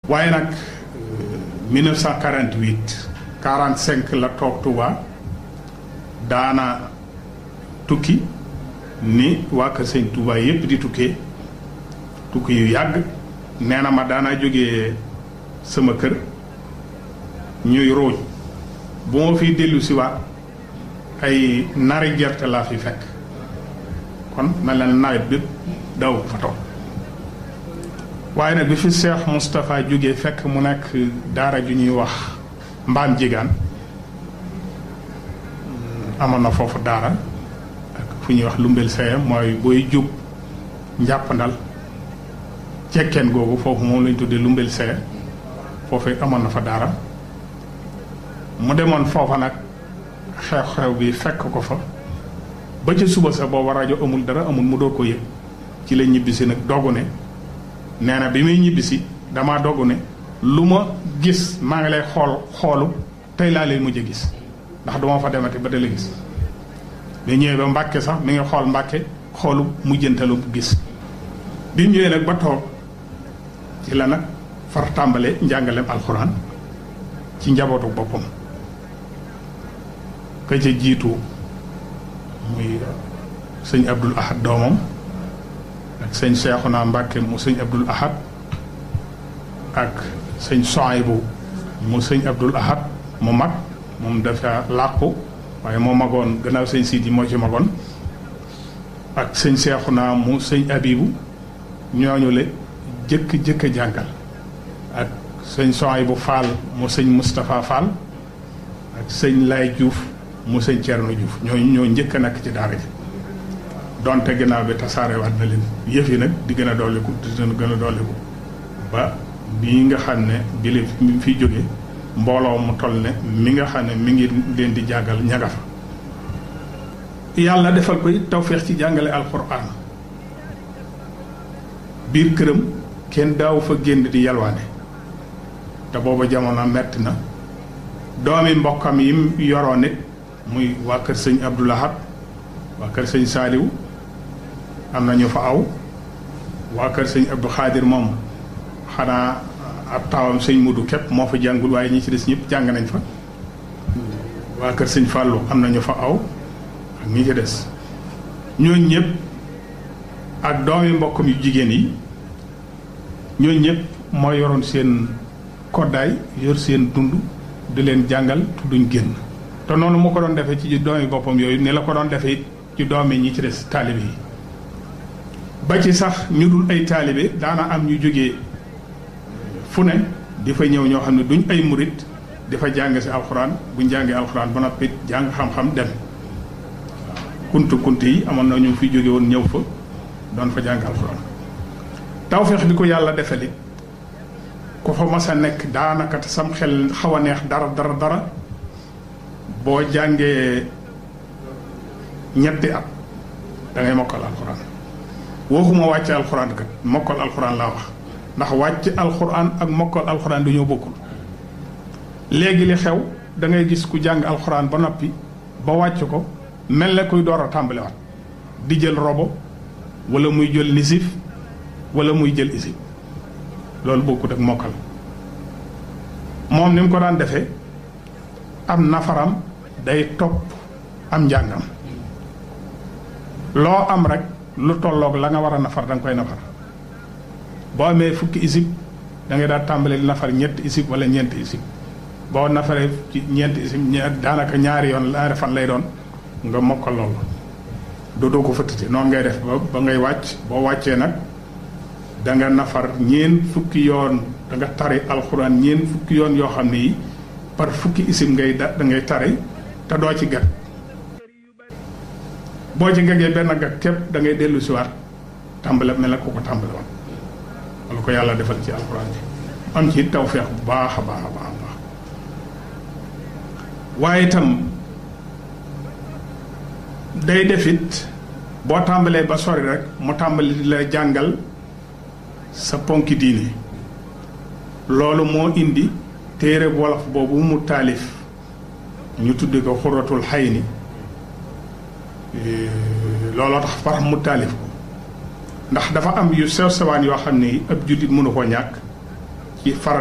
waaye nag 1948 45 la toog Touba daana tukki ni waa kër sëñ Touba yépp di tukkee tukki yu yàgg nee na ma daanaa jógee sama kër ñuy róoj bu ma fiy dellu si waat ay nari gerte laa fi fekk kon mel na nawet bépp daw fa toog waaye nag bi fi Cheikh Moustapha jógee fekk mu nekk daara ju ñuy wax mbaam jigaan amoon na foofu daara ak fu ñuy wax lumbel saye mooy booy jub njàppandal cekkeen googu foofu moom lañ tuddee lumbel saye foofu amoon na fa daara mu demoon foofa nag xew-xew bi fekk ko fa ba ca suba sa booba rajo amul dara amul mu doo ko yëg ci la ñibbisi nag doggu ne nee na bi muy ñibbisi damaa doggu ne lu ma gis maa ngi lay xool xoolu tey laa lay mujj a gis ndax duma fa demati ba dala gis bi ñëwee ba Mbàkke sax mi ngi xool Mbàkke xoolu mujjantalu gis bi ñëwee nag ba toog ci la nag far tàmbale njàngaleem alxuraan ci njabootu boppam ka ca jiitu muy sëñ Abdul Ahad doomam ak sëñ Seexuna Mbàkke mu sëñ Abdul Ahad ak sëñ Soaybu mu sëñ Abdul Ahad mu mag moom dafa làqu waaye moo magoon gannaaw sëñ Sidi moo ci magoon ak sëñ Seexuna mu sëñ Abibu ñooñu le jëkk jëkk a jàngal ak sëñ Soaybu Fall mu sëñ Moustapha Fall ak sëñ Lay Diouf mu sëñ Thierno Diouf ñooñu ñoo njëkk a nekk ci daara ji donte ginnaaw bi tasaare waat na leen yëf yi nag di gën a dolliku di gën a dolliku ba bii nga xam ne bi la mi fiy jóge mbooloo mu toll ne mi nga xam ne mi ngi leen di jàngal ñaga fa yàlla defal koy tawféex ci jàngale alxuraan biir këram kenn daaw fa génn di yalwaane te booba jamono metti na doomi mbokkam yi yoroo nit muy waa kër sëñ Abdoulahat waa kër sëñ Saaliw am na ñu fa aw waa kër sëñ Abdou Xaadir moom xanaa ab taawam sëñ Mudu képp moo fa jàngul waaye ñi ci des ñëpp jàng nañ fa waa kër sëñ Fàllu am na ñu fa aw ak ñi ci des ñooñ ñëpp ak doomi mbokkam yu jigéen yi ñooñ ñëpp moo yoroon seen koddaay yor seen dund di leen jàngal duñ génn te noonu mu ko doon defee ci doomi boppam yooyu ni la ko doon defee ci doomi ñi ci des taalibe yi ba ci sax ñu dul ay taalibe daana am ñu jógee fu ne di fa ñëw ñoo xam ne duñ ay murit di fa jàng si alxuraan buñ jàngee alxuraan ba noppi jàng xam-xam dem kuntu kuntu yi amoon na ñu fi jóge woon ñëw fa doon fa jàng alxuraan tawfeex bi ko yàlla defali ku fa mas a nekk daanaka te sam xel xaw a neex dara dara dara boo jàngee ñetti at da ngay mokkal alxuraan waxuma wàcce alxuraan kat mokkal alxuraan laa wax ndax wàcc alxuraan ak mokkal alxuraan du ñoo bokkul léegi li xew da ngay gis ku jàng alxuraan ba noppi ba wàcc ko mel na kuy door a tàmbaliwaat di jël robo wala muy jël nisif wala muy jël isib loolu bokkut ak mokkal moom ni mu ko daan defee am nafaram day topp am njàngam loo am rek lu tolloog la nga war a nafar da nga koy nafar boo amee fukki isib da ngay daal tàmbali nafar ñetti isib wala ñeenti isib boo nafaree ci ñeenti isib daanaka ñaari yoon ñaari fan lay doon nga mokkal loolu dootoo ko fëttati noonu ngay def ba ba ngay wàcc boo wàccee nag da nga nafar ñeen fukki yoon da nga tari alxuraan ñeen fukki yoon yoo xam ne yi par fukki isim ngay da da ngay tari te doo ci gat boo ci gagee benn gat képp da ngay dellu si waat tàmbale mel na ko ko tàmbale woon wala ko yàlla defal ci alxuraan bi am ci tawfeex bu baax a baax a baax a baax waaye itam day defit boo tàmbalee ba sori rek mu tàmbali di la jàngal sa ponki diine loolu moo indi téere wolof boobu mu taalif ñu tudde ko xuratul xay ni looloo tax far mu taalif ko ndax dafa am yu sew sewaan yoo xam ne ab jullit mënu koo ñàkk ci farat